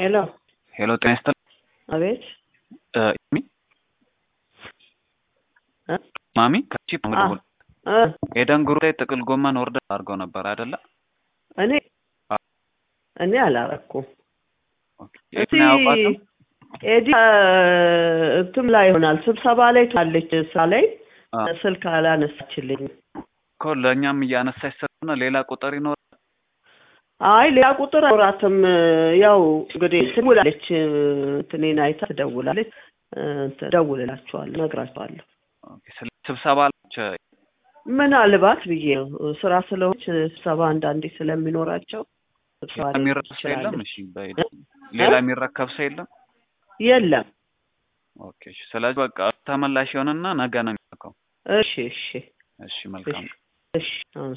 ሄሎ ሄሎ ጤና ይስጥልኝ። አቤት እ ሚ እ ማሚ ከቺፕ አ ምግቡ እ ኤደን ግሩ ላይ ጥቅል ጎመን ኦርደር አድርገው ነበር አይደለ? እኔ አ እኔ አላረኩም። ኦኬ እስቲ ኤድን አያውቋትም? ኤዲ እንትም ላይ ይሆናል ስብሰባ ላይ ታለች እሳ ላይ አ ስልክ አላነሳችልኝ። እኮ ለእኛም እያነሳች ስለሆነ ሌላ ቁጥር ይኖር አይ ሌላ ቁጥር አውራትም ያው እንግዲህ ትደውላለች እንትኔን አይታ ትደውላለች። እንትን እደውልላችኋለሁ፣ እነግራችኋለሁ። ኦኬ ስለ ስብሰባ አለች ምናልባት ብዬ ነው ስራ ስለሆነች ስብሰባ አንዳንዴ ስለሚኖራቸው ስብሰባ ሌላ ላይ የሚረከብ ሰው የለም? ትችላለች። እሺ እ በኤደን እ ሌላ የሚረከብ ሰው የለም? የለም። ኦኬ እሺ። ስለዚህ በቃ ተመላሽ ይሆንና ነገ ነው የሚልከው። እሺ እሺ እሺ እሺ መልካም እሺ አሁን